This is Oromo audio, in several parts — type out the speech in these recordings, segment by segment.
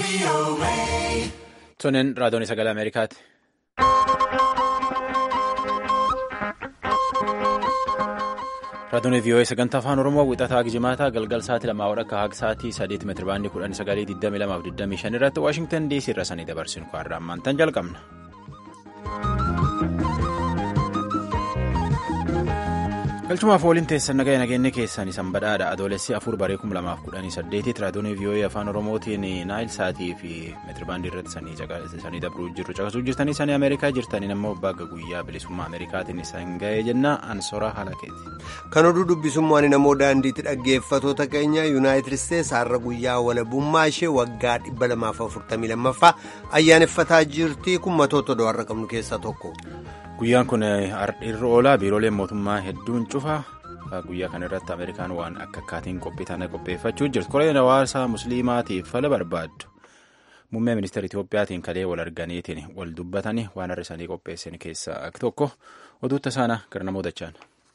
Tunin raadiyoon sagalee Ameerikaati. Raadiyoon VOA sagantaa afaan Oromoo wixataa Gijimaataa galgal sa'aatii lamaa akka haga sa'aatii sadeeti meetira baandii kudhan sagalee 22 irratti Waashingtan DC irra sanii dabarsinu kwaarraa ammaantan jalqabna. galchumaaf waliin teessan nagaya nageenya keessan isan badhaadha adoolessi afur baree kum lamaaf kudhanii saddeetitti raadiyoon VOA afaan oromootiin naayil saatii fi meetirabaandii irratti sanii dabruu jirru caqasuu jirtanii sanii ameerikaa jirtaniin ammoo bagga guyyaa bilisummaa ameerikaatiin isan ga'ee jenna ansoraa halakeeti. kan oduu dubbisummaan namoo daandiitti dhaggeeffatoota keenya yuunaayitid isteetsi har'a guyyaa walabummaa ishee waggaa dhibba lamaaf afurtamii lammaffaa ayyaaneffataa jirti kun matoota odoo har'a qabnu keessaa tokko. Guyyaan kun irra oolaa biirooleen mootummaa hedduun cufa guyyaa kana irratti Ameerikaan waan akka akkaatiin qophii tana qopheeffachuu jirtu. Koreen hawaasaa musliimaatiif fala barbaaddu. Muummee ministeera Itiyoophiyaatiin kalee wal arganiitiin wal dubbatanii waan har'a isaanii qopheessan keessaa akka tokko oduu tasaana gara namoota jechaan.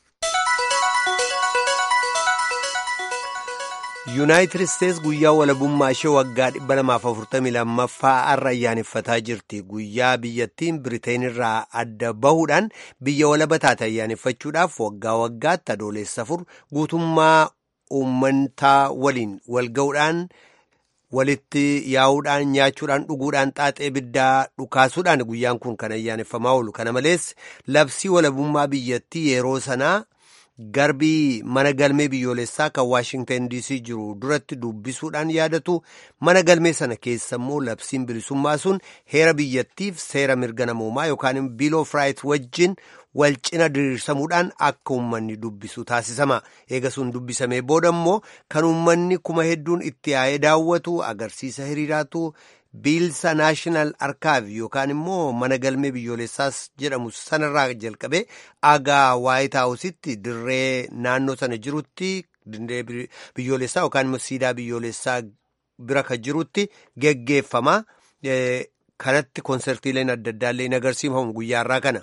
yuunaayitid isteetsi guyyaa walabummaa ishee waggaa 242ffaa har'a ayyaaneffataa jirti guyyaa biyyattiin biriteen irraa adda bahuudhaan biyya walaba taate ayyaaneffachuudhaaf waggaa waggaatti adoolessa afur guutummaa uummataa waliin walga'uudhaan walitti yaa'uudhaan nyaachuudhaan dhuguudhaan xaaxee biddaa dhukaasuudhaan guyyaan kun kan ayyaaneffamaa oolu kana malees labsii walabummaa biyyattii yeroo sanaa. garbii mana galmee biyyoolessaa kan waashingtan dc jiru duratti dubbisuudhaan yaadatu mana galmee sana keessa immoo labsiin bilisummaa sun heera biyyattiif seera mirga namoomaa yookaan biil of raayit wajjin wal cina diriirsamuudhaan akka uummanni dubbisu taasisama eega sun dubbisamee booda immoo kan uummanni kuma hedduun itti yaa'ee daawwatu agarsiisa hiriiraatu. biilsa naashinaal arkaav yookaan immoo mana galmee biyyoolessaas jedhamu sanarraa jalqabee agaa waayit haawusitti dirree naannoo sana jirutti dirree biyyoolessaa yookaan immoo siidaa biyyoolessaa bira kan jirutti geggeeffama kanatti konsertiileen adda addaallee hin agarsiifamu guyyaarraa kana.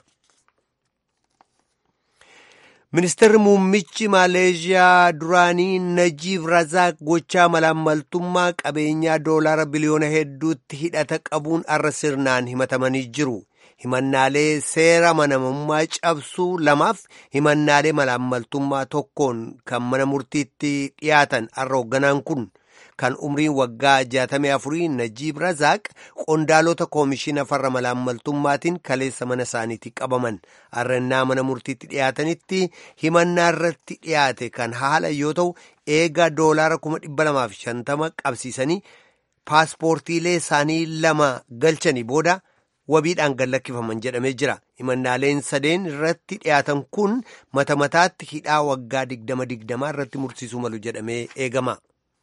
ministeerri muummichi maaleeshiyaa duraanii najiib razaaq gochaa malaammaltummaa qabeenyaa doolaara biliyoona hedduutti hidhata qabuun arra sirnaan himatamanii jiru himannaalee seera manamummaa cabsuu lamaaf himannaalee malaammaltummaa tokkoon kan mana murtiitti dhiyaatan arra hoogganaan kun kan umriin waggaa 64 najiib razaaq qondaalota koomishina farra malaammaltummaatiin kaleessa mana isaaniitti qabaman arrannaa mana murtiitti dhiyaatanitti himannaa irratti dhiyaate kan haala yoo ta'u eegaa doolaara 250 qabsiisanii paaspoortiilee isaanii lama galchanii booda wabiidhaan gallakkifaman jedhamee jira himannaaleen sadeen irratti dhiyaatan kun mata mataatti hidhaa waggaa 20 irratti mursiisuu malu jedhamee eegama.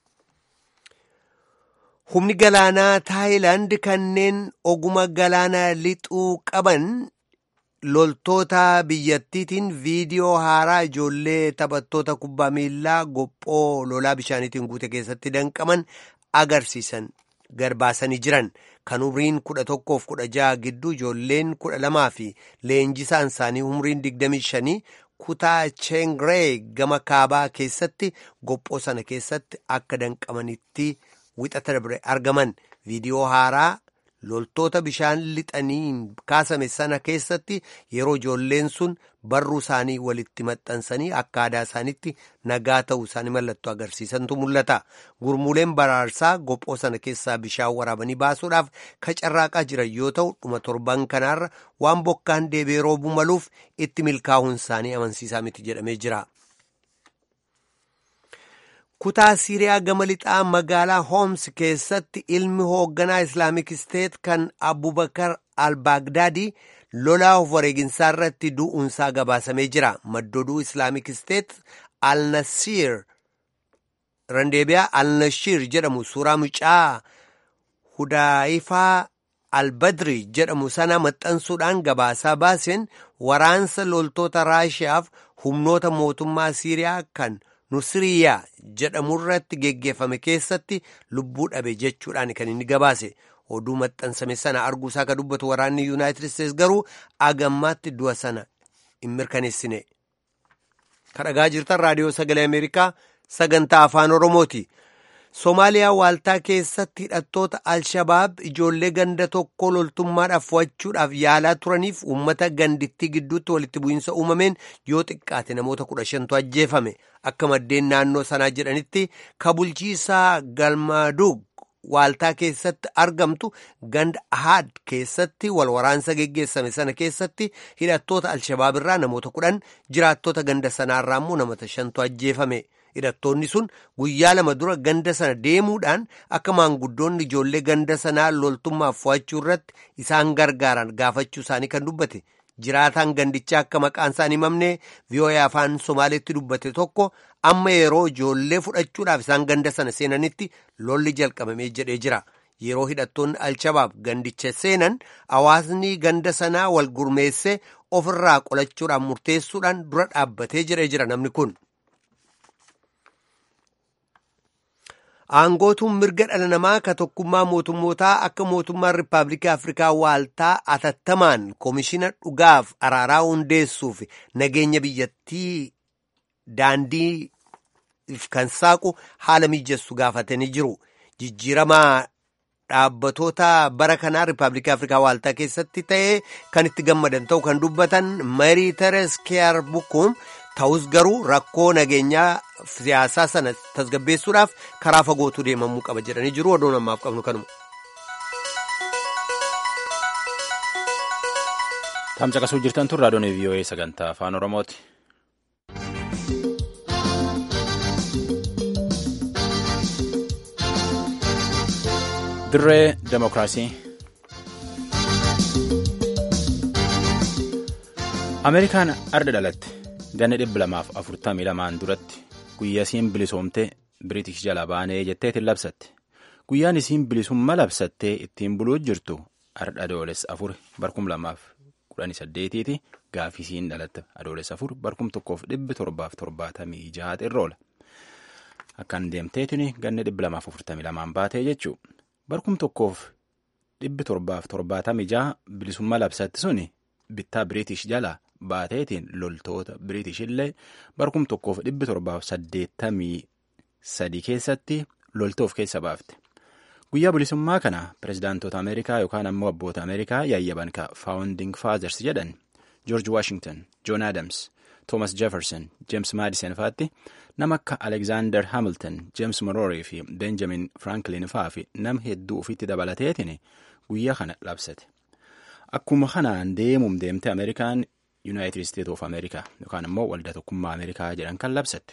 humni galaanaa taayilaand kanneen oguma galaana lixuu qaban loltoota biyyattiitiin viidiyoo haaraa ijoollee taphattoota kubbaa miillaa gophoo lolaa bishaaniitiin guute keessatti danqaman agarsiisan garbaasanii jiran kan umriin kudha tokkoof kudha jaha gidduu ijoolleen kudha lamaa fi leenjisaan isaanii umriin digdamii shanii kutaa cheengree gama kaabaa keessatti gophoo sana keessatti akka danqamanitti. wixata dabre argaman viidiyoo haaraa loltoota bishaan lixaniin kaasame sana keessatti yeroo ijoolleen sun barruu isaanii walitti maxxansanii akka aadaa isaaniitti nagaa ta'uu isaanii mallattoo agarsiisantu mul'ata gurmuuleen baraarsaa gophoo sana keessaa bishaan waraabanii baasuudhaaf kacarraaqaa jiran yoo ta'u dhuma torban kanaarra waan bokkaan deebi'ee roobuu maluuf itti milkaa'uun isaanii amansiisaa miti jedhamee jira. kutaa siiriyaa gama lixaa magaalaa hooms keessatti ilmi hoogganaa islaamik isteet kan abubakar al-baagdaadii lolaa of wareeginsaa irratti du'uunsaa gabaasamee jira maddoduu islaamik isteet al-nasiir randeebiyaa al-nashiir jedhamu suuraa mucaa hudaayifaa al-badri jedhamu sana maxxansuudhaan gabaasaa baaseen waraansa loltoota raashiyaaf humnoota mootummaa siiriyaa kan nusiriyaa jedhamurratti geggeeffame keessatti lubbuu dhabe jechuudhaan kan inni gabaase oduu maxxansame sana arguusaa ka dubbatu waraanni yuunaayitid isteets garuu agammaatti du'a sana hin mirkaneessine kadhagaa jirtan raadiyoo sagalee ameerikaa sagantaa afaan oromooti Somaaliyaa waaltaa keessatti hidhattoota Alshabaab ijoollee ganda tokko loltummaadhaaf fo'achuudhaaf yaalaa turaniif uummata gandittii gidduutti walitti bu'iinsa uumameen yoo xiqqaate namoota kudha shantu ajjeefame akka maddeen naannoo sanaa jedhanitti ka bulchiisaa Galmaadug waaltaa keessatti argamtu ganda Ahad keessatti wal waraansa geggeessame sana keessatti hidhattoota Alshabaab irraa namoota kudhan jiraattota ganda sanaarraa immoo namoota shantu ajjeefame. hidhattoonni sun guyyaa lama dura ganda sana deemuudhaan akka maanguddoonni ijoollee ganda sanaa loltummaaf fo'achuu irratti isaan gargaaran gaafachuu isaanii kan dubbate jiraataan gandichaa akka maqaan isaan himamne vi'oo'ee afaan somaaleetti dubbate tokko amma yeroo ijoollee fudhachuudhaaf isaan ganda sana seenanitti lolli jalqabamee jedhee jira. yeroo hidhattoonni alshabaab gandicha seenan hawaasni ganda sanaa wal gurmeessee ofirraa qolachuudhaan murteessuudhaan dura dhaabbatee jedhee jira namni kun. Aangootuun mirga dhala namaa ka tokkummaa mootummootaa akka mootummaan Rippaabilikaa Afrikaa waaltaa atattamaan koomishina dhugaaf araaraa hundeessuuf nageenya biyyattii daandii kan saaqu haala mijessu gaafatanii jiru. Jijjiiramaa dhaabbatoota bara kanaa Rippaabilikaa Afrikaa waaltaa keessatti ta'ee kan itti gammadan ta'u kan dubbatan Marii Teres Keer Bukum ta'us garuu rakkoo nageenyaa siyaasaa sana tasgabbeessuudhaaf karaa fagootu deemamuu qaba jedhanii jiru oduu namaaf qabnu kanuma. Tamsaqasuu jirtan tun raadiyoon VOA sagantaa afaan Oromooti. Dirree Demokiraasii. Ameerikaan arda dhalatte. ganna dhibba lamaaf afurtamii lamaan duratti guyyaa isiin bilisoomte biriitish jala baanee jetteetiin labsatte guyyaan isiin bilisummaa labsattee ittiin buluu jirtu ardha adoolessa afur barkum lamaaf kudhanii saddeetiiti gaafii isiin dhalatte adoolessa afur barkum tokkoof dhibbi torbaaf torbaatamii jahaat irra oola akkaan deemteetiin ganna dhibba lamaaf afurtamii lamaan baatee jechuu barkum tokkoof dhibbi torbaaf torbaatamii jaha bilisummaa labsatte suni bittaa biriitish jala. baateetiin loltoota biriitish illee barkum tokkoof dhibbi torbaaf saddeettamii sadii keessatti loltoof keessa baafte guyyaa bilisummaa kana pirezidaantota ameerikaa yookaan ammoo abboota ameerikaa yaayyaban ka faawunding faazers jedhan joorji waashington joon aadams toomas jefferson jeems maadisen faatti nama akka alekzaander hamilton jeems monroe fi benjamin franklin faa fi nama hedduu ofitti dabalateetiin guyyaa kana labsate akkuma kanaan deemuum deemte ameerikaan yuunaayitid isteet of ameerikaa yookaan immoo waldaa tokkummaa ameerikaa jedhan kan labsatte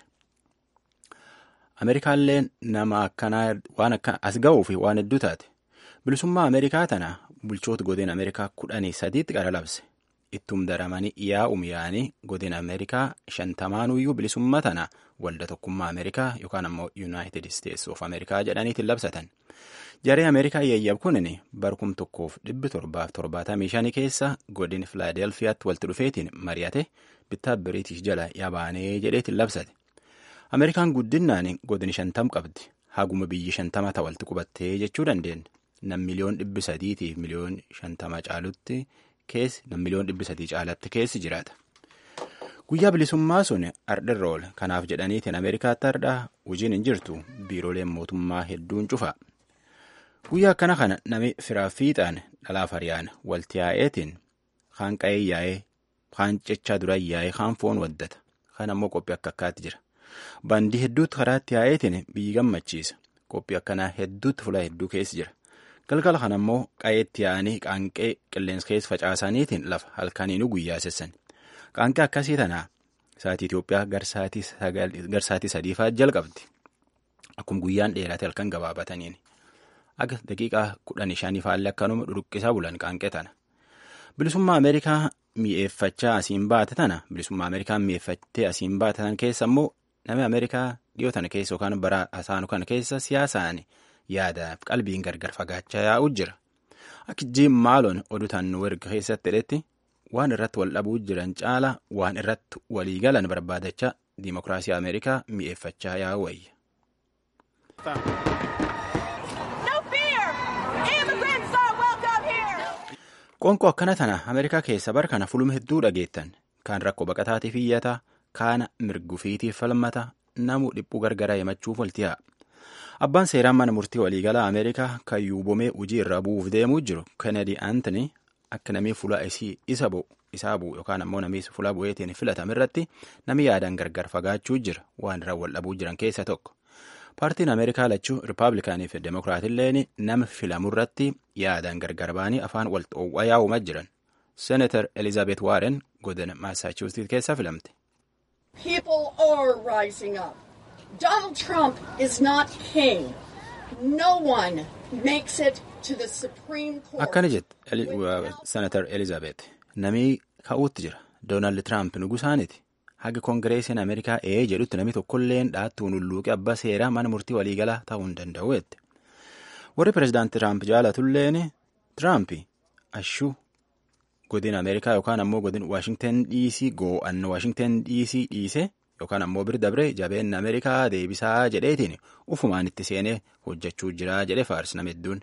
ameerikaallee nama akkanaa waan akka as ga'uu fi waan hedduu taate bilisummaa ameerikaa tana bulchoota godina ameerikaa kudhanii sadiitti qara labse ittum daramanii yaa'um yaa'anii godina ameerikaa shantamaanuyyuu bilisummaa tana waldaa tokkummaa ameerikaa yookaan ammoo yuunaayitid isteets of ameerikaa jedhaniitiin labsatan jaree ameerikaa yayyab kunin barkum tokkoof dhibbi torbaaf torbaatamii shanii keessa godin filaadelfiyaatti walitti dhufeetiin mari'ate bittaa biriitish jala yabaanee jedheetiin labsate ameerikaan guddinaan godin shantam qabdi haguma biyyi shantama ta'a walitti qubattee jechuu dandeenya nam miliyoon dhibbi sadiitiif miliyoon shantama caalutti keessi nam miliyoon dhibbi sadii caalatti keessi jiraata. guyyaa bilisummaa sun ardhirra oola kanaaf jedhaniitiin ameerikaatti ardhaa hojiin hin jirtu biirooleen mootummaa hedduun cufa. guyyaa akkana kana nami firaa fiixaan dhalaaf hariyaan walti yaa'eetiin kaan qa'ee yaa'ee kaan cechaa dura yaa'ee kaan foon waddata kaan ammoo qophii akka akkaatti jira baandii hedduutti karaatti yaa'eetiin biyyi gammachiisa qophii akkanaa hedduutti fuula hedduu keessa jira galgala kana ammoo qa'eetti yaa'anii qaanqee qilleensa keessa facaasaniitiin lafa halkaniinuu guyyaa sessan qaanqee akkasii tanaa sa'aatii Itoophiyaa garsaatii sadiifaa jalqabdi akkuma guyyaan dheerate halkan gabaabataniini. Akka daqiiqaa kudhanii shanii faallee akkanuma dhuruqqisaa bulan qaanqee tana. Bilisummaa Ameerikaa mi'eeffachaa asiin baate tana bilisummaa Ameerikaa mi'eeffattee asiin baate tana keessa immoo namni Ameerikaa dhiyoo tana keessa yookaan bara hasaanu kana keessa siyaasaan yaadaaf qalbiin gargar fagaachaa yaa'u jira. Akka jiim maaloon oduu taannuu erga keessatti hidhetti waan irratti wal dhabuu jiran caala waan irratti walii galan barbaadachaa diimokiraasii Ameerikaa mi'eeffachaa yaa'u wayya. Qoonqoo akkana tana Ameerikaa keessa bara kana fuluma hedduu dhageettan kaan rakkoo baqataatiif iyyataa kaana mirgufiitiif falmata namuu dhiphuu gargaraa himachuuf walti yaa'a. Abbaan seeraan mana murtii waliigalaa Ameerikaa kan yuubomee hojii irra bu'uuf deemuu jiru Kennedy Antony akka namni fuula isa bu'u isaa bu'u yookaan ammoo namni fuula bu'eetiin filatame irratti namni yaadaan gargar fagaachuu jira waan irraa wal dhabuu jiran keessa tokko. Paartiin Ameerikaa lachuu Rippaabilikaanii fi Demokiraatilleen nama filamu irratti yaadaan gargar ba'anii afaan wal xoo'aa yaa'umaa jiran. Senator Elizabeth Warren godina Massachusetts keessa filamte. People are rising up. Donald Trump is not king. No one makes it to the Supreme Court. Akkana jette Senator Elizabeth. Namni ka'uutti jira. Doonaald Tiraamp nugusaaniti. Haga Koongireesiin Ameerikaa ee jedhutti namni tokkolleen dhaattuun hulluuqe abbaa seeraa mana murtii waliigalaa ta'uu hin danda'u jette. Warri pireezidaantii Tiraamp jaalatulleen Tiraamp ashuu godina Ameerikaa yookaan ammoo godina Waashingten DC goo'anna Waashingten DC dhiise yookaan ammoo bir dabre jabeenna Ameerikaa deebisaa jedheetiin ufumaan itti seenee hojjechuu jira jedhe faarsi nama hedduun.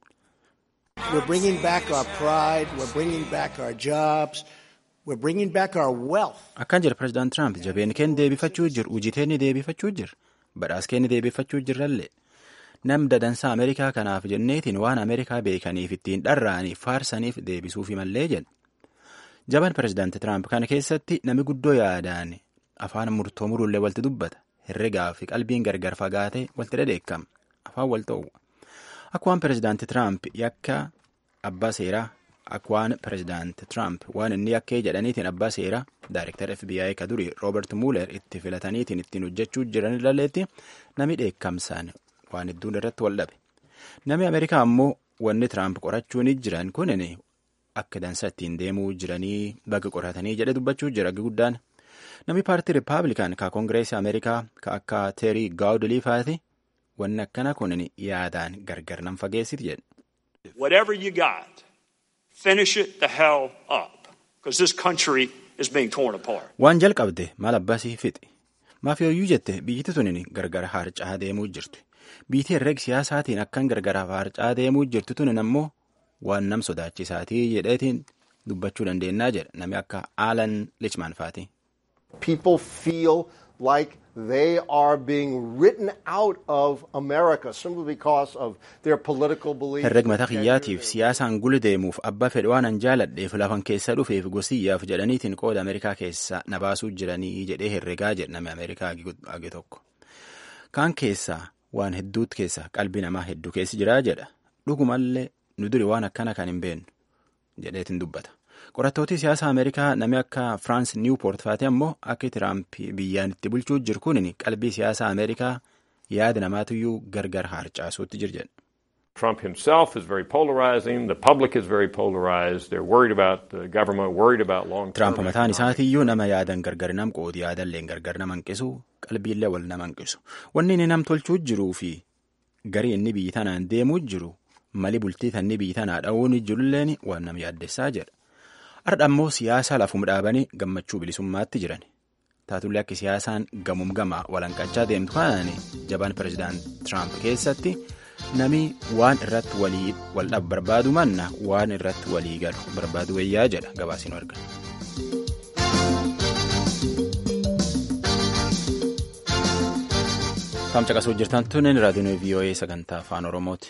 We're bringing back our pride, we're bringing back our jobs, we're bringing back our wealth. Akkaan jira pireezidaant Tiraamp jabeen keen deebifachuu jiru, hojii teenni deebifachuu jira, badhaas keenni deebifachuu jirrallee. Nam dadansaa Ameerikaa kanaaf jenneetiin waan Ameerikaa beekaniif ittiin dharraaniif faarsaniif deebisuufi mallee jedha. Jaban pireezidaantii Tiraamp kana keessatti nami guddoo yaadaan afaan murtoo muruullee walti dubbata. Herregaa fi qalbiin gargar fagaatee walti dhedheekkama. Afaan wal ta'u. Akka waan pireezidaantii Tiraamp yakka abbaa seeraa akka waan pireezidaantii Tiraamp waan inni yakkee jedhaniitiin abbaa seeraa daayireektar FBI ka durii Roobert Muuler itti filataniitiin ittiin hojjechuu jiran ilaalleetti nami dheekkamsaan waan hedduun irratti wal dhabe. Nami Ameerikaa ammoo wanni Tiraamp qorachuun jiran kunin akka dansa ittiin deemuu jiranii baga qoratanii jedhe dubbachuu jira guddaan. Nami paartii Rippaabilikaan ka Koongireesii Ameerikaa ka akka Teerii Gaawudilii faati wanni akkana kunin yaadaan gargar nan fageessiti jedhe. Whatever you got, finish it the hell up. Because this country is being torn apart. Waan jalqabde maal abbasii fixi. Maafiyooyyuu jette biyyiti tunin gargar harcaa deemuu jirti. Biitii herreeg siyaasaatiin akkan gargar harcaa deemuu jirtu tunin ammoo waan nam sodaachisaatii jedheetiin dubbachuu dandeennaa jedha nami akka Alan Lichman faati. People feel like they are being written out of America simply because of their political beliefs. Herreg mataa kiyyaatiif siyaasaan guli deemuuf abba fedhe waan an jaaladheef lafan keessa dhufeef gosiyyaaf jedhaniitiin qooda Ameerikaa keessa na baasuu jiranii jedhee herregaa jedhame Ameerikaa age tokko. Kaan keessaa waan hedduutti keessa qalbii namaa hedduu keessi jiraa jedha. Dhugumallee nu duri waan akkana kan hin beennu jedheetiin dubbata. Qorattooti siyaasa Ameerikaa namni akka Firaans Niwupoort faate ammoo akka Tiraamp biyyaan itti bulchuu jiru kunin qalbii siyaasa Ameerikaa yaada namaatiyyuu gargar harcaasuutti jir jedha. Trump himself is very polarizing. The public is very polarized. They're worried about the government, worried about long term. Tiraamp mataan isaatiyyuu nama yaadan gargar nam qoodi yaadallee gargar nama hanqisu qalbiillee wal nama hanqisu. Wanni inni nam tolchuu jiruu fi garii inni biyyi tanaan deemuu jiru mali bultii tanni biyyi tanaa dha'uun jirulleen waan nama yaaddessaa jedha. Har'a ammoo siyaasa lafum dhaabanii gammachuu bilisummaatti jiran. Taatullee akka siyaasaan gamuum gamaa walanqachaa deemtu kanaan jabaan pireezidaant Tiraamp keessatti nami waan irratti walii wal dhabu barbaadu manna waan irratti walii galu barbaadu wayyaa jedha gabaasiin argan. Taam caqasuu jirtan tunin raadiyoon VOA sagantaa afaan Oromooti.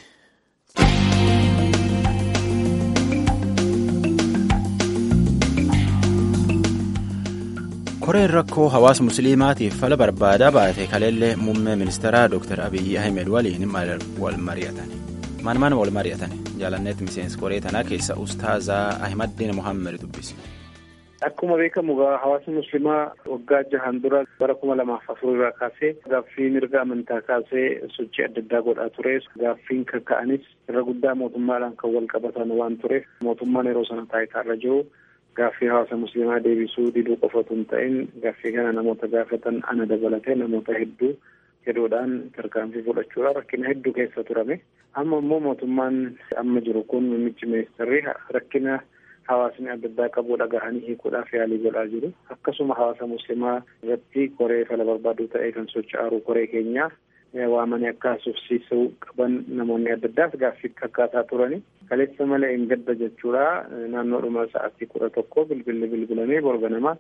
koreen rakkoo hawaasa musliimaatiif fala barbaadaa baate kaleellee muummee ministeeraa dr abiyyi ahmed waliin wal mari'atan maan maan wal mari'atan jaalanneet miseensi koree tanaa keessa ustaazaa ahmaddiin muhammed dubbise. Akkuma beekamu hawaasni musliimaa waggaa jahan dura bara kuma lamaaf afur irraa kaasee gaaffii mirga amantaa kaasee sochii adda addaa godhaa ture. Gaaffiin kan ka'anis irra guddaa mootummaadhaan kan wal qabatan waan tureef mootummaan yeroo sana taayitaarra jiru gaaffii hawaasa musliimaa deebisuu diduu qofatu hin ta'in gaaffii kana namoota gaafatan ana dabalatee namoota hedduu hedduudhaan tarkaanfii fudhachuudhaan rakkina hedduu keessa turame. Amma immoo mootummaan amma jiru kun muummichi ministeerri rakkina hawaasni adda addaa qabu dhagahanii hiikuudhaaf yaalii godhaa jiru. Akkasuma hawaasa musliimaa irratti koree fala barbaaduu ta'ee kan socho'aaru koree keenyaa waamanii akka haasofsiisuu qaban namoonni adda addaas gaaffii kakkaasaa turani. Kaleessa malee hin gadda jechuudha. Naannoodhuma sa'aatii kudha tokko bilbilli bilbilamee borga namaa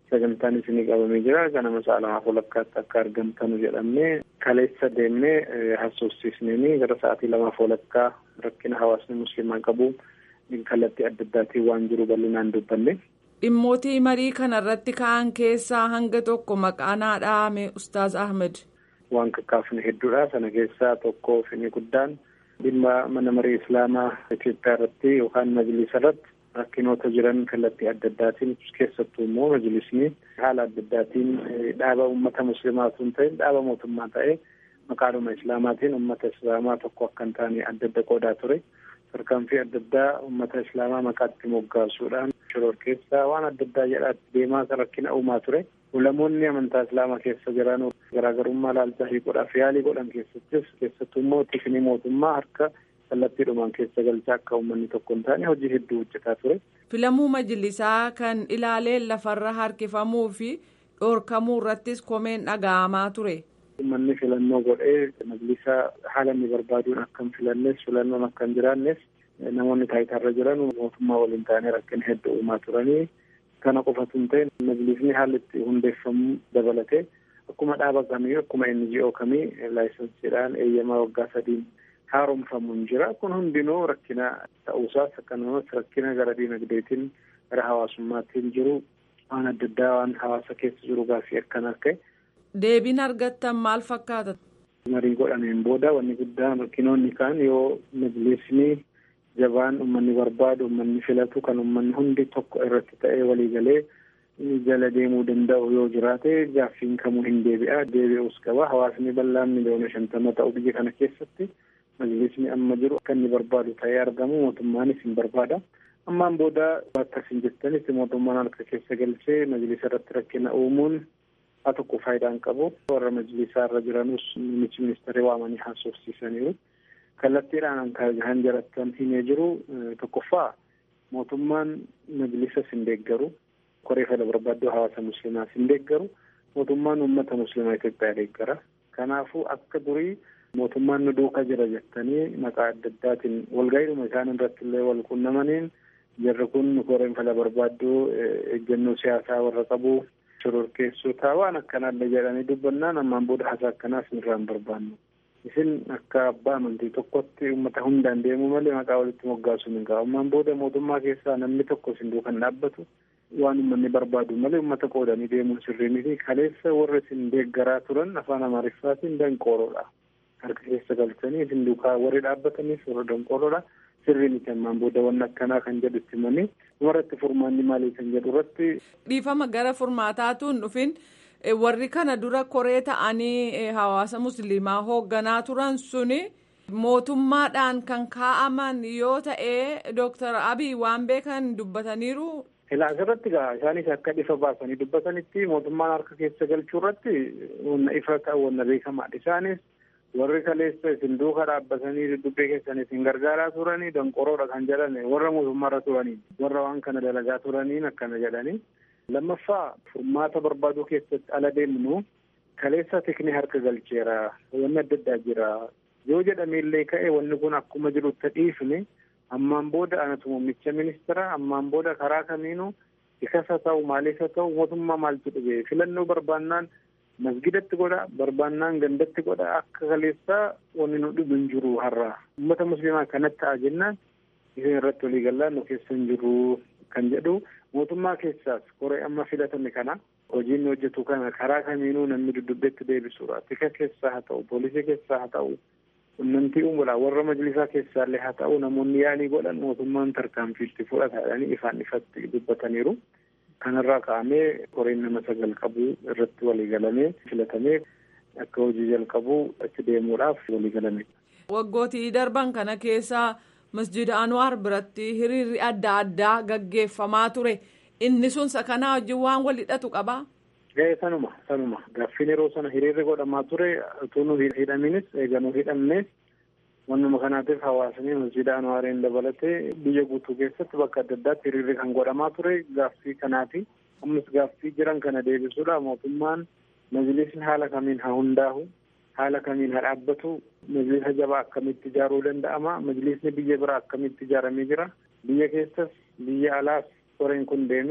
sagantaan isinii qabamee jira ganama sa'a lamaaf walakkaatti akka argamtanu jedhamne kaleessa deemnee haasofsiisneenii gara sa'aatii lamaaf walakkaa rakkina hawaasni musliimaa qabu kallattii adda addaatiin waan jiru bal'inaan dubbanne. Dhimmootii marii kana irratti ka'an keessaa hanga tokko maqaan haa dhahame Ustaaz Ahmed. Waan kakkaafne hedduudha. Sana keessaa tokko finni guddaan dhimma mana marii Islaamaa Itoophiyaa irratti yookaan majlisa irratti rakkinoota jiran kallattii adda addaatiin keessattuu immoo majlisni haala adda addaatiin dhaaba uummata musliimaa osoo hin ta'in dhaaba mootummaa ta'ee maqaadhuma Islaamaatiin uummata Islaamaa tokko akka hin taane adda adda qoodaa ture. Tarkaanfii adda addaa uummata Islaamaa maqaatti moggaasuudhaan shoror keessaa waan adda addaa jedhaatti deemaa rakkina uumaa ture. Ulamoonni amantaa Islaamaa keessa jiran garaagarummaa ilaalchaa hiikuudhaaf yaalii godhan keessattis keessattuu immoo tikni mootummaa harka kallattiidhumaan keessa galchaa akka uummanni tokko hin taane hojii hedduu hojjetaa ture. Filamuu majlisaa kan ilaaleen lafarra harkifamuu fi dhoorkamuu irrattis komeen dhaga'amaa ture. Uummanni filannoo godhee majlisa haala inni barbaaduun akka hin filannes filannoon akka hin jiraannes namoonni taayitarra jiran mootummaa waliin ta'anii rakkina hedduu uumaa turanii kana qofatu hin ta'in majlisni haalli itti hundeeffamuu dabalatee akkuma dhaaba kamii akkuma NGO kamii laayisensiidhaan eeyyamaa waggaa sadiin haaromfamuun jira kun hundinuu rakkina ta'uusaas akkasumas rakkina gara diinagdeetiin gara hawaasummaatiin jiru waan adda addaa waan hawaasa keessa jiru gaaffii akkanaa ka'e. Deebiin argattan maal fakkaata? Marii godhameen booda wanni guddaan rakkinoonni kaan yoo majlisni jabaan uummanni barbaadu uummanni filatu kan uummanni hundi tokko irratti ta'ee waliigalee jala deemuu danda'u yoo jiraate gaaffiin kamuu hin deebi'a deebi'uus qaba hawaasni bal'aan miliyoona shantama ta'u biyya kana keessatti majlisni amma jiru akka inni barbaadu ta'ee argamu mootummaanis hin barbaada. Ammaan booda akkas hin jettanis mootummaan harka keessa galchee majlisa irratti rakkina uumuun haa tokko faayidaan qabu warra majlisaa irra jiranus muummichi ministeerii waamanii haasofsiisaniiru. kallattiidhaan kan jarattan himee jiru tokkoffaa mootummaan majlisa hin deeggaru koree fala barbaaddoo hawaasa musliimaas hin deeggaru mootummaan uummata musliimaa Itoophiyaa deeggara kanaafuu akka durii mootummaan nu duuka jira jettanii maqaa adda addaatiin walga'iidhuma isaan irratti illee wal qunnamaniin jarri kun koreen fala barbaaddoo eeggannoo siyaasaa warra qabu shororkeessotaa waan akkanaallee jedhanii dubbannaan ammaan booda haasaa akkanaas irraan barbaannu. isin akka abbaa amantii tokkotti uummata hundaan deemuu malee maqaa walitti moggaasuu hin qabu ammaan booda mootummaa keessaa namni tokko isin duukan dhaabbatu waan uummanni barbaadu malee uummata qoodanii deemuun sirrii miti kaleessa warra isin deeggaraa turan afaan amaariffaatiin danqooroodha harka keessa galchanii isin duukaa warri dhaabbataniif warra danqooroodha sirrii miti ammaan booda waan akkanaa kan jedhu itti himanii dhumarratti furmaanni maalii kan jedhu irratti. dhiifama gara furmaataatuun dhufin. warri kana dura koree ta'anii hawaasa musliimaa hoogganaa turan suni mootummaadhaan kan kaa'aman yoo ta'e dooktar abiy waan beekan dubbataniiru. Ilaa asirratti gaa isaanis akka ifa baasanii dubbatanitti mootummaan harka keessa galchuu irratti wanna ifa ta'u wanna beekamaadha isaanis warri kaleessa isin duuka dhaabbatanii dubbii keessan isin gargaaraa turanii danqoroodha kan jedhan warra mootummaarra turanii warra waan kana dalagaa turaniin akkana jedhanii. lammaffaa furmaata barbaaduu keessatti ala deemnu kaleessa tikni harka galcheera wanni adda addaa jira yoo jedhameellee ka'e wanni kun akkuma jirutti dhiifne ammaan booda anatu muummicha ministeera ammaan booda karaa kamiinuu ikasa ta'u maalisa ta'u mootummaa maaltu dhibee filannoo barbaannaan masgidatti godha barbaannaan gandatti godha akka kaleessaa wanni nu dhibu hin jiru har'a uummata musliimaa kanatti ta'a jennaan isin irratti walii gallaan nu keessa hin jiru kan jedhu mootummaa keessaas koree amma filatame kana hojiin hojjetu kana karaa kamiinuu namni dudubbeetti deebisuudha tika keessaa haa ta'u poolisii keessaa haa ta'u qunnamtii uumuudha warra majlisaa keessaallee haa ta'u namoonni yaalii godhan mootummaan tarkaanfiitti fudhataadhanii ifaan ifatti dubbataniiru kanarraa ka'amee koreen nama sagal qabu irratti waliigalamee filatamee akka hojii jalqabu itti deemuudhaaf waliigalame. waggootii darban kana keessaa masjida anwaar biratti hiriirri adda addaa gaggeeffamaa ture inni sun sakanaa wajjin waan wal hidhatu qabaa. Ga'ee sanuma sanuma gaaffiin yeroo sana hiriirri godhamaa ture utuu nu hidhaminis eeganuu hidhamnes wannuma kanaatiif hawaasni masjida anwaariin dabalatee biyya guutuu keessatti bakka adda addaatti hiriirri kan godhamaa ture gaaffii kanaati ammas gaaffii jiran kana deebisuudha mootummaan majlisni haala kamiin haa hundaahu haala kamiin haa dhaabbatu majlisa jabaa akkamitti ijaaruu danda'ama majlisni biyya biraa akkamitti ijaaramee jira biyya keessas biyya alaas koreen kun deeme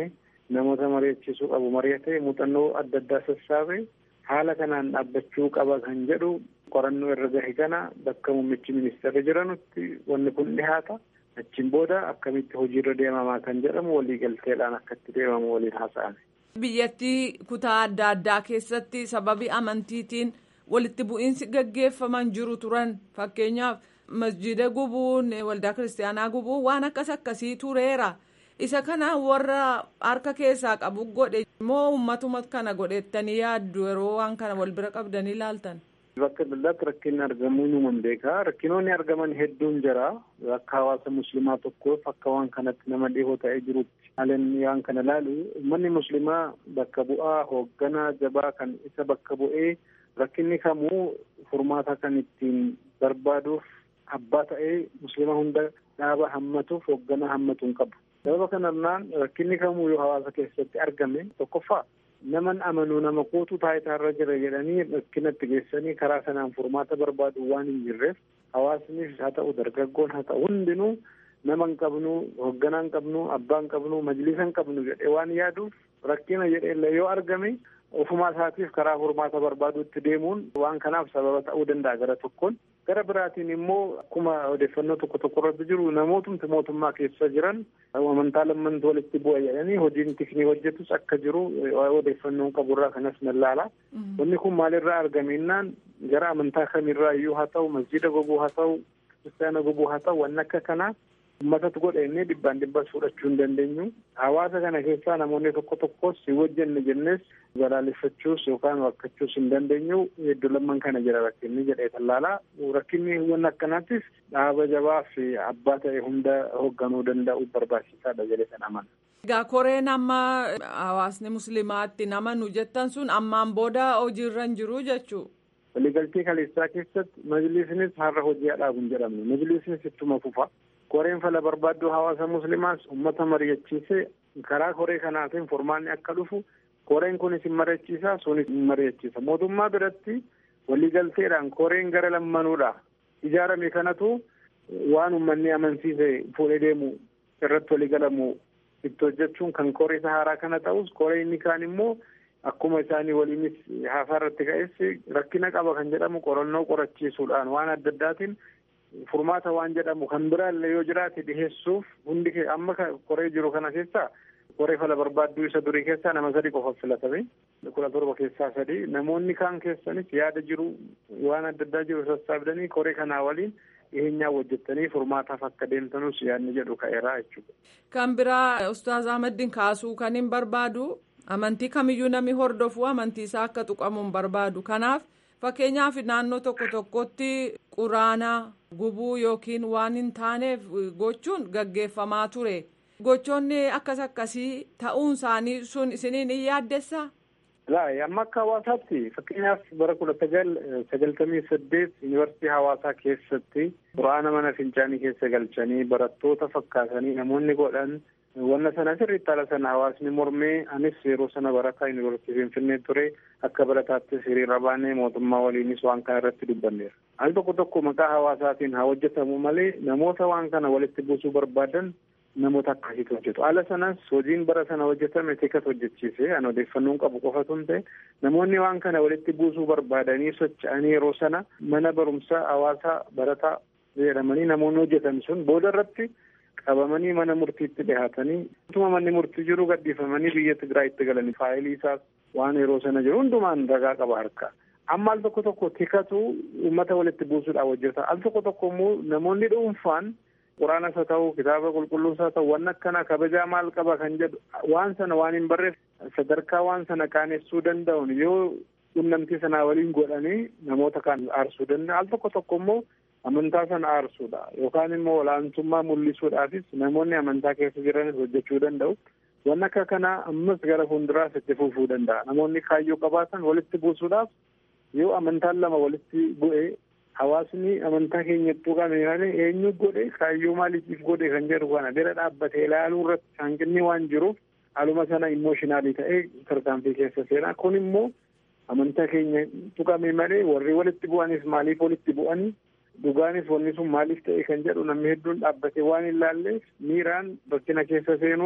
namoota mari'achiisuu qabu mari'atee muuxannoo adda addaa sassaabee haala kanaan dhaabbachuu qaba kan jedhu qorannoo irra gahe kana bakka muummichi ministeerri jiranutti wanni kun dhihaata. achiin booda akkamitti hojiirra deemamaa kan jedhamu waliigalteedhaan akkatti deemamu waliin haasa'ame. Biyyattii kutaa adda addaa keessatti sababii amantiitiin walitti bu'iinsi gaggeeffaman jiru turan fakkeenyaaf masjida gubuun waldaa kiristaanaa gubuun waan akkas akkasii tureera. Isa kana warra harka keessaa qabu godhe moo uummatuma kana godhettanii yaaddu yeroo waan kana wal bira qabdanii ilaaltan. Bakka daldalaatti rakkinni argamuu nuuman beekaa rakkinoonni argaman hedduun jira akka hawaasa muslimaa tokkoof akka waan kanatti nama dhihoo ta'ee jirutti haaleen waan kana ilaalu uummanni muslimaa bakka bu'aa hoogganaa jabaa kan isa bakka bu'ee rakkinni kamuu furmaata kan ittiin barbaaduuf abbaa ta'ee muslima hunda dhaaba hammatuuf hoogganaa hammatu hin qabu. Sababa kanarraan rakkinni kamuu yoo hawaasa keessatti argame tokkoffaa naman amanuu nama kootu taayitaarra jira jedhanii rakkinatti geessanii karaa sanaan furmaata barbaadu waan hin jirreef hawaasnis haa ta'u dargaggoon haa ta'u hundinuu nama hin qabnu hoogganaa hin qabnu abbaa hin qabnu majlisa hin qabnu jedhee waan yaaduuf rakkina jedhee yoo argame ofumaa isaatiif karaa furmaata barbaaduutti deemuun waan kanaaf sababa ta'uu danda'a gara tokkoon gara biraatiin immoo akkuma odeeffannoo tokko tokko irratti jiru namootumti mootummaa keessa jiran amantaa lammantu walitti bu'a jedhanii hojiin tiknii hojjetus akka jiru odeeffannoon qaburraa kanas nallaala. Wanni kun maalirraa argamennaan gara amantaa kamirraa iyyuu haa ta'u masjida gubuu haa ta'u kiristaana gubuu haa ta'u wanni akka kanaa ummatatu godha innee dhibbaan dhibbas fudhachuu hin dandeenyu. Hawaasa kana keessaa namoonni tokko tokkos si wajjenne jennes balaaleffachuus yookaan wakkachuus hin dandeenyu hedduu lamman kana jira rakkinni jedhee tallaalaa. Rakkinni wanni akkanaattis dhaaba jabaa fi abbaa ta'e hunda hoogganuu danda'u barbaachisaadha jedhee kan amana. Egaa koreen amma hawaasni musliimaatti nama nu jettan sun ammaan booda hojiirra hin jiru jechuu. Waliigaltee kaleessaa keessatti majlisnis har'a hojii dhaabu hin jedhamne majlisnis ittuma fufa. koreen fala barbaaddu hawaasa muslimaas ummata mari'achiisee karaa koree kanaatiin furmaanni akka dhufu koreen kunis hin mari'achiisa sunis hin mari'achiisa mootummaa biratti waliigalteedhaan koreen gara lammanuudha ijaarame kanatu waan ummanni amansiise fuudhee deemu irratti waliigalamu itti hojjechuun kan koree haaraa kana ta'us koree inni kaan immoo akkuma isaanii waliinis haasaa irratti ka'es rakkina qaba kan jedhamu qorannoo qorachiisuudhaan waan adda addaatiin furmaata waan jedhamu kan biraallee yoo jiraate dhiheessuuf hundi amma koree jiru kana keessaa koree fala barbaadduu isa durii keessaa nama sadi qofa filatame kudha torba keessaa sadi namoonni kaan keessanis yaada jiru waan adda addaa jiru sassaabdanii koree kanaa waliin dhiheenyaa hojjettanii furmaataaf akka deemtanus yaadni jedhu ka'eeraa jechuudha. Kan biraa Ustaaz Ahmadiin kaasuu kan hin barbaadu amantii kamiyyuu namni hordofu amantii isaa akka tuqamu hin barbaadu kanaaf. Fakkeenyaaf naannoo tokko tokkotti quraana gubuu yookiin waan hin taaneef gochuun gaggeeffamaa ture. Gochoonni akkas akkasii ta'uun isaanii sun isiniin hin yaaddessaa? Laa amma akka hawaasaatti fakkeenyaaf bara kudha sagal sagaltamii saddeet yuunivarsiitii hawaasaa keessatti quraana mana fincaanii keessa galchanii barattoota fakkaatanii namoonni godhan wanna sana sirriitti haala sana hawaasni mormee anis yeroo sana barataa yuunivarsiitii finfinnee ture akka barataattis hiriira baanee mootummaa waliinis waan kana irratti dubbanneera. Al tokko tokko maqaa hawaasaatiin haa hojjetamu malee namoota waan kana walitti buusuu barbaadan namoota akkasiitu hojjetu. Haala sanas hojiin bara sana hojjetame teekas hojjechiise an odeeffannoon qabu qofatu hin ta'e namoonni waan kana walitti buusuu barbaadanii socho'anii yeroo sana mana barumsaa hawaasaa barataa jedhamanii namoonni hojjetan sun booda irratti qabamanii mana murtiitti dhihaatanii utuma manni murtii jiru gadhiifamanii biyya Tigraayitti galanii faayilii isaas waan yeroo sana jiru hundumaan ragaa qaba harka. Amma al tokko tokko tikatu uummata walitti buusuudhaaf hojjeta. Al tokko tokko immoo namoonni dhuunfaan quraanas haa ta'u kitaaba qulqulluus haa ta'u waan akkana kabajaa maal qaba kan jedhu waan sana waan hin barreef sadarkaa waan sana qaanessuu danda'uun yoo qunnamtii sanaa waliin godhanii namoota kaan aarsuu danda'a. Al tokko tokko immoo amantaa sana aarsuudha yookaan immoo olaantummaa mul'isuudhaafis namoonni amantaa keessa jiranis hojjechuu danda'u. Waan akka kanaa ammas gara fuulduraas itti fufuu danda'a. Namoonni kaayyoo qabaatan walitti buusuudhaaf yoo amantaan lama walitti bu'ee hawaasni amantaa keenya tuqame malee eenyu godhe kaayyoo maaliitiif godhe kan jedhu kana bira dhaabbatee ilaaluu irratti hanqinni waan jiruuf haaluma sana immooshinaalii ta'ee tarkaanfii keessa seenaa kun immoo amantaa keenya tuqame malee warri walitti bu'anis maaliif walitti bu'anii dhugaanis wanni sun maaliif ta'e kan jedhu namni hedduun dhaabbatee waan hin laalleef miiraan rakkina keessa seenuun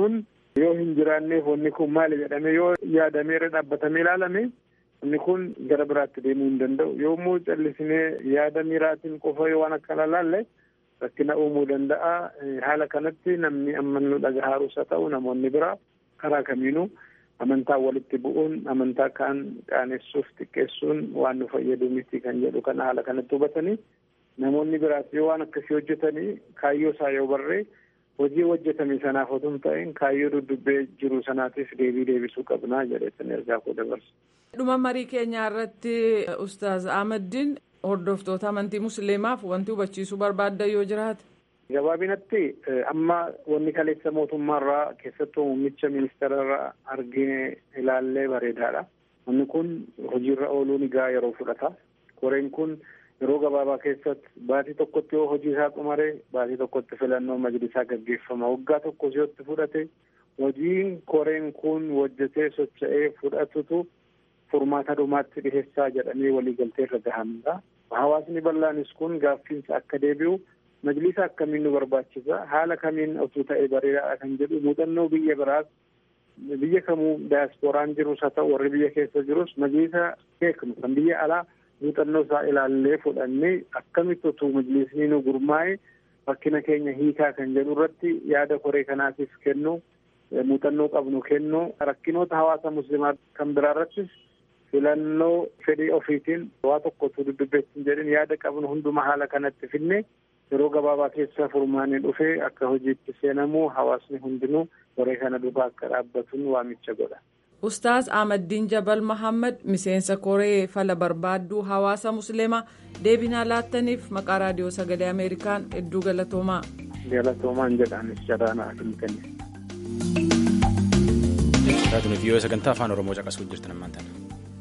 yoo hin jiraanneef wanni kun maali jedhame yoo yaadamee irra dhaabbatamee ilaalame inni kun gara biraatti deemuu hin danda'u yommuu callisinee yaada miraatiin qofa yoo waan akkana laalle rakkina uumuu danda'a haala kanatti namni amma nu dhagahaarus haa ta'u namoonni biraa karaa kamiinuu amantaa walitti bu'uun amantaa kaan qaanessuuf xiqqeessuun waan nu fayyadu miti kan jedhu kana haala kanatti hubatanii namoonni biraas yoo waan akkasii hojjetanii kaayyoo isaa yoo barree hojii hojjetame sanaaf otoo hin ta'in kaayyoo duddubbee jiru sanaatiif deebii deebisuu qabnaa jedheetan ergaa koo dabarsa. dhuma marii keenyaa irratti ustaaz ahmadiin hordoftoota amantii musliimaaf wanti hubachiisuu barbaadda yoo jiraate. gabaabinatti amma wanni kaleessa mootummaarraa keessattuu muummicha ministeerarraa argine ilaallee bareedaadha. Wanni kun hojiirra ooluun egaa yeroo fudhata. Koreen kun yeroo gabaabaa keessatti baatii tokkotti yoo hojii isaa xumare baatii tokkotti filannoo majlisaa gaggeeffama. Waggaa tokko siyotti fudhate hojiin koreen kun hojjetee socho'ee fudhatutu furmaata dhumaatti dhiheessaa jedhamee waliigaltee irra gahamudha. Hawaasni bal'aanis kun gaaffiinsa akka deebi'u majlisa akkamiin nu barbaachisa haala kamiin osoo ta'e bareedaadha kan jedhu muuxannoo biyya biraas biyya kamuu daasporaan jirus haa ta'u warri biyya keessa jirus majlisa beeknu kan biyya alaa muuxannoo isaa ilaallee fudhannee akkamitti osoo majlisni nu gurmaa'e rakkina keenya hiikaa kan jedhu irratti yaada koree kanaatiif kennu muuxannoo qabnu kennu rakkinoota hawaasa muslimaa kan biraa irrattis filannoo fedhii ofiitiin waa tokko osoo dudubbeessin jedhin yaada qabnu hunduma haala kanatti finne yeroo gabaabaa keessa furmaanni dhufee akka hojiitti seenamu hawaasni hundinuu koree kana duukaa akka dhaabbatuun waamicha godha. Ustaaz Ahmaddiin Jabal Mahammad miseensa koree fala barbaadduu hawaasa musliimaa deebinaa laattaniif maqaa raadiyoo sagalee Ameerikaan hedduu galatoomaa. Galatoomaan jedhaanis jaraana himtanii. Raadiyoo viiyoo sagantaa afaan Oromoo caqasuu jirtan ammaan tana.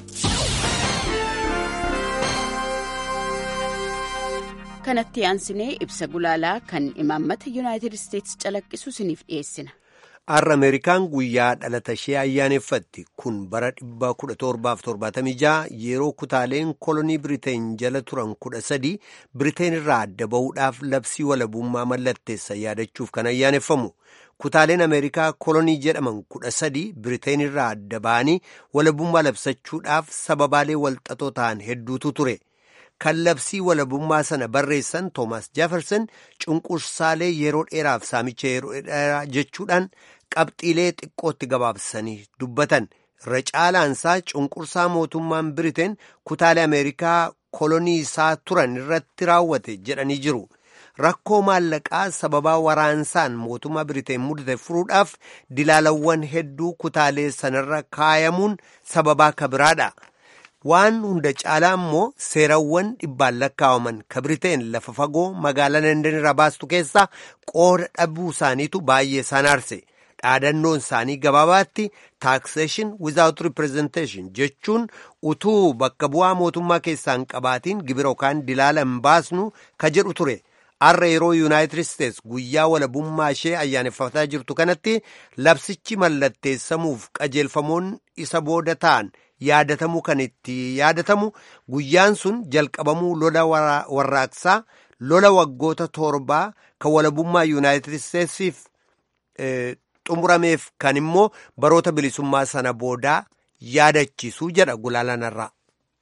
kanatti aansinee ibsa gulaalaa kan imaammata yuunaayitid isteetsi calaqqisu isiniif dhiyeessina. Har'a Ameerikaan guyyaa dhalata ishee ayyaaneffatti kun bara 1776 yeroo kutaaleen kolonii Biriteen jala turan kudha sadi Biriteen irraa adda bahuudhaaf labsii walabummaa mallatteessa yaadachuuf kan ayyaaneffamu. Kutaaleen Ameerikaa kolonii jedhaman kudha sadi Biriteen irraa adda ba'anii walabummaa labsachuudhaaf sababaalee walxaxoo ta'an hedduutu ture. kan labsii walabummaa sana barreessan Toomas Jefferson cunqursaalee yeroo dheeraaf saamicha yeroo dheeraa jechuudhaan qabxiilee xiqqootti gabaabsanii dubbatan irra caalaansaa cunqursaa mootummaan Biriteen kutaalee Ameerikaa kolonii isaa turan irratti raawwate jedhanii jiru. Rakkoo maallaqaa sababaa waraansaan mootummaa Biriteen mudate furuudhaaf dilaalawwan hedduu kutaalee sanarra kaayamuun sababaa kabiraadha. waan hunda caalaa immoo seerawwan dhibbaan lakkaawaman ka biriteen lafa fagoo magaalaa Landan irraa baastu keessaa qooda dhabuu isaaniitu baay'ee isaan aarse dhaadannoon isaanii gabaabaatti taakseeshin without representation jechuun utuu bakka bu'aa mootummaa keessaan qabaatiin gibira yookaan dilaala hin baasnu ka jedhu ture. Har'a yeroo Yuunaayitid Isteets guyyaa walabummaa ishee ayyaaneffataa jirtu kanatti labsichi mallatteessamuuf qajeelfamoon isa booda ta'an yaadatamuu kan itti yaadatamu guyyaan sun jalqabamuu lola warraaqsaa lola waggoota torbaa kan walabummaa Yuunaayitid Isteetsiif xumurameef kan immoo baroota bilisummaa sana boodaa yaadachiisuu jedha gulaalanarraa.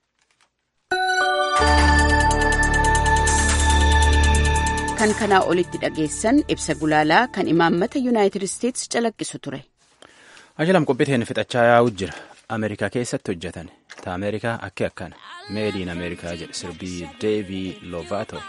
kan kanaa olitti dhageessan ibsa gulaalaa kan imaammata yuunaayitid isteetsi calaqqisu ture. Ajalam qophiiteen fixachaa yaa'u jira. Ameerikaa keessatti hojjetan. Ta Ameerikaa akki akkana. Meediin Ameerikaa jedhe sirbii Deevii Lovato.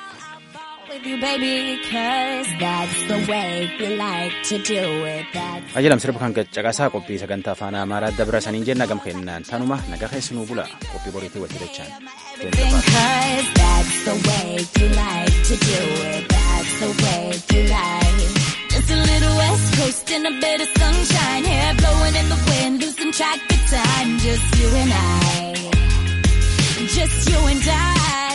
Ajalam sirba kan caqasaa qophii sagantaa afaan Amaaraa dabra saniin jenna gam kennaan tanuma nagaa keessanuu bula qophii boriitii walitti dachaan. Because that's the way you like to do it. That's the way you like. Just a little west coast and a bit of sunshine. Hair blowing in the wind, losing track of time. Just you and I. Just you and I.